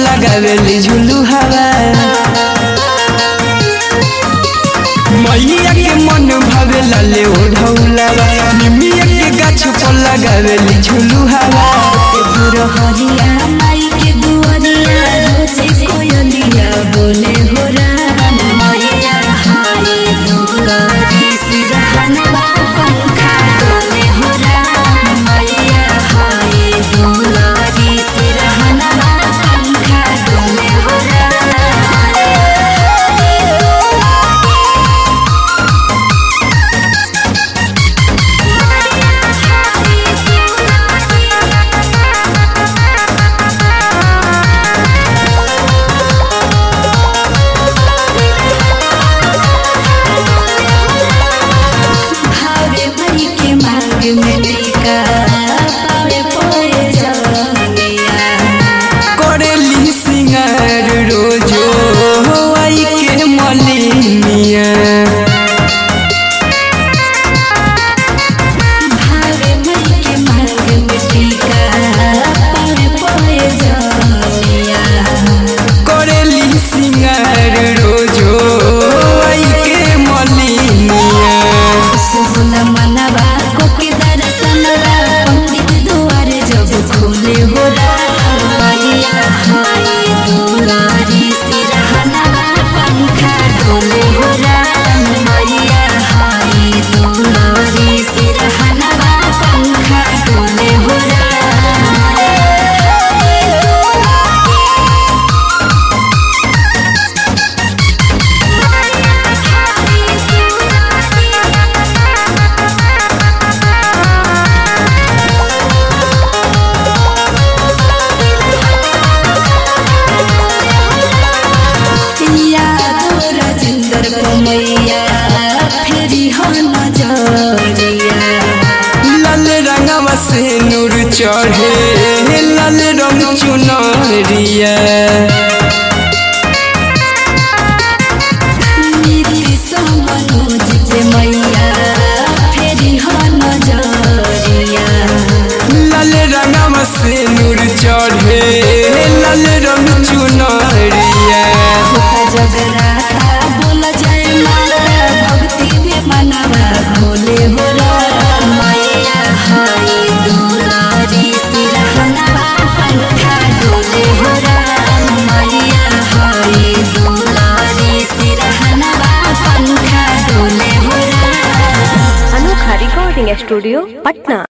लगावेली झुलू हवा मैया के मन भावे लाले ओढ़ौलावा निमिया के गाछ पर लगावेली झुलू हवा हरिया माई के दुआरिया रोजे कोयलिया बोले हो राम मैया हाय दुलारी सिरहनवा पंखा डोले हो राम मैया हाय दुलारी सिरहनवा पंखा डोले हो भावे मई के मांग में टीका पावे पोए जवनिया करेली सिंगार रोजो आई के मलिनिया भावे मई के मांग में टीका पावे पोए जवनिया करेली सिंगार रोजो आई के मलिनिया सुन मनवा को के दर्शनवा पंडित द्वार जब खोले हो राम मैया हाय दुलारी सिरहनवा पंखा डोले हो राम मैया हाय दुलारी सिरहनवा पंखा डोले हो यादो राजेंद्र मैया फेरी हो नजरिया लाल रंगवा से नूर चढ़े लाल रंग चुनरिया नीति समनोज के मैया फेरी हो नजरिया लाल रंगवा से नूर चढ़े लाल रंग चुनरिया जगराता बोल जय माता भक्ति में मनवा भोले हो राम मैया हाय दुलारी सिरहनवा पंखा डोले हो राम मैया हाय दुलारी सिरहनवा पंखा डोले हो राम अनोखा रिकॉर्डिंग स्टूडियो पटना